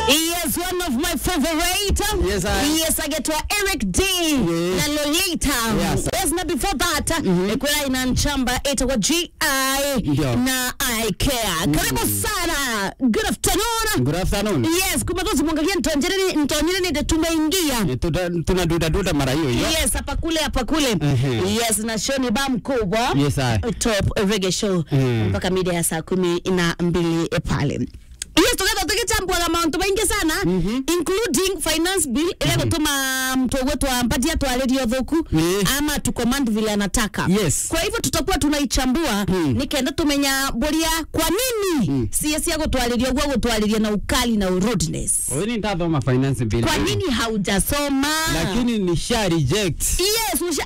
Yes, one of my favorite. Yes, I- Yes, agetwa Eric D na Lolita. Yes. Yes, na before that, ikwela ina nchamba itakuwa GI Ndio. na I care. Karibu sana. Good afternoon. Good afternoon. Yes, kumbe tusimwangalia ntonjereni ntonjereni ndio tumeingia. Eh, tuta- tuna duda duda mara hiyo hiyo. Yes, hapa kule hapa kule. Mhm. Yes, na show ni ba mkubwa. Yes, I. Top reggae show Mhm. mpaka mida ya saa kumi na mbili pale. Yes, tugetha tugichambua mauntu maingi sana including finance bill ile gutuma mtu wetu ampatia twaririo thuku Eh. ama tucommand vile anataka Yes. kwa hivyo tutakuwa tunaichambua nikenda tumenya boria kwa nini sie cia gutwariria guo gutwariria na ukali na rudeness Wewe ni ndathoma finance bill. kwa nini haujasoma Lakini nisha reject yes usha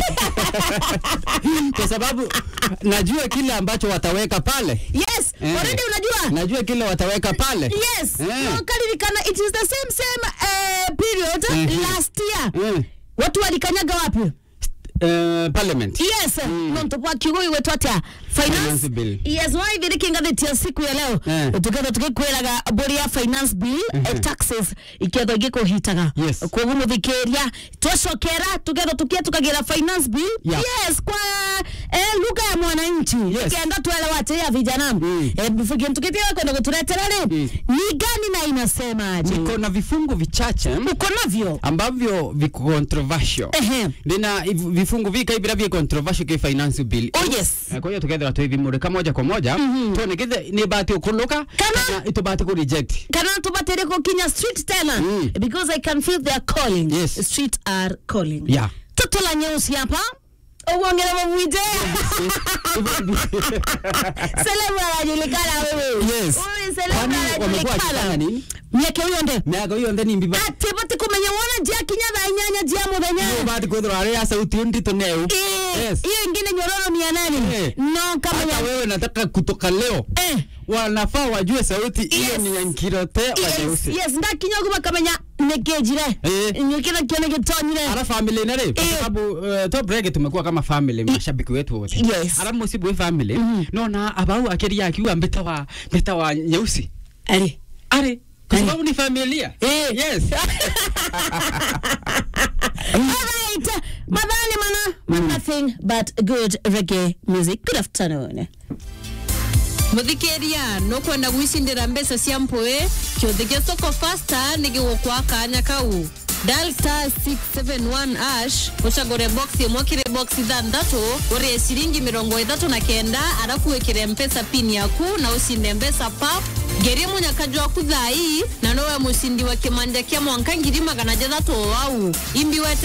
kwa sababu najua kile ambacho wataweka pale. yes Eh. already unajua Najua kile wataweka pale. yes Eh. no, kalirikana it is the same same uh, period Mhm. last year Eh, watu walikanyaga wapi eh, parliament. yes nonto bwa kiugui wetu atia finance Finance bill. yes waithiriki ngathĩti ya siku ya leo Eh. tuketha tugikwiraga mbũri ya finance bill eh, taxes iketha igĩkũhitaga Yes. koguo mũthikĩria twacokera tuketha tukia tukagira finance bill Yeah. yes kwa eh, lugha ya mwananchi Yes. kenda tuelewa atia vijana Mm. eh, bifukie tukitia kwenda kutuletera rĩ Mm. ni gani na inasemaje Niko na vifungu vichache uko navyo ambavyo viko controversial. ehe Ndina iv- vifungu vika ibira vya controversial ki finance bill. Oh, yes. Eh, Kwa hiyo tukethira twivimurika moja kwa moja tuone kithe ni bahati ukuluka Kana- kana itubahati ku reject. kana tubatere kukinya street tena Mm. because i can feel their calling Yes. street are calling Yeah. toto la nyeusi hapa uongele mawite selemu anajulikana wewe Yes. Huyu selemu Kwani wamekuwa wakifanya anajulikana nini? miaka hiyo nde Miaka hiyo ndeni mbiba. ati bati kumenya wona jia kinya thaa inyanya jia muthenya bahati kwithira ari ya sauti ndito neu. Eh, Yes. hiyo ingine nyororo ni ya nani Eh. no kama Hata ya wewe nataka kutoka leo eh wanafaa wajue sauti hiyo Yes. ni ya nkirote wa yes nyeusi. yes ndakinya guba kamenya nekejire Eh. nyukira kione gitonyire Ara family na re kwa Eh. sababu uh, top reggae tumekuwa kama family mashabiki wetu wote. Yes. Ara musibu we family no na abau akiria akiwa mbeta wa mbeta wa nyeusi. ari Are kwa Eh. sababu ni familia. Eh. Yes. Alright, madhani mana nothing but good reggae music. Good afternoon. muthikiria nukwenda gwicindira mbeca cia mpui kiuthi gia soko fasta ni gigukwa kanya kau dial star 671 ash ucagure box imwe kiri box ithanthatu urie ciringi mirongo ithatu na kenda arafu wikire mpesa pin yaku na ucinde mbeca pap ngerie munyakaji waku thai na nowe mucindi wa kimanja kia mwanka ngiri magana jathatu o wau imbi wete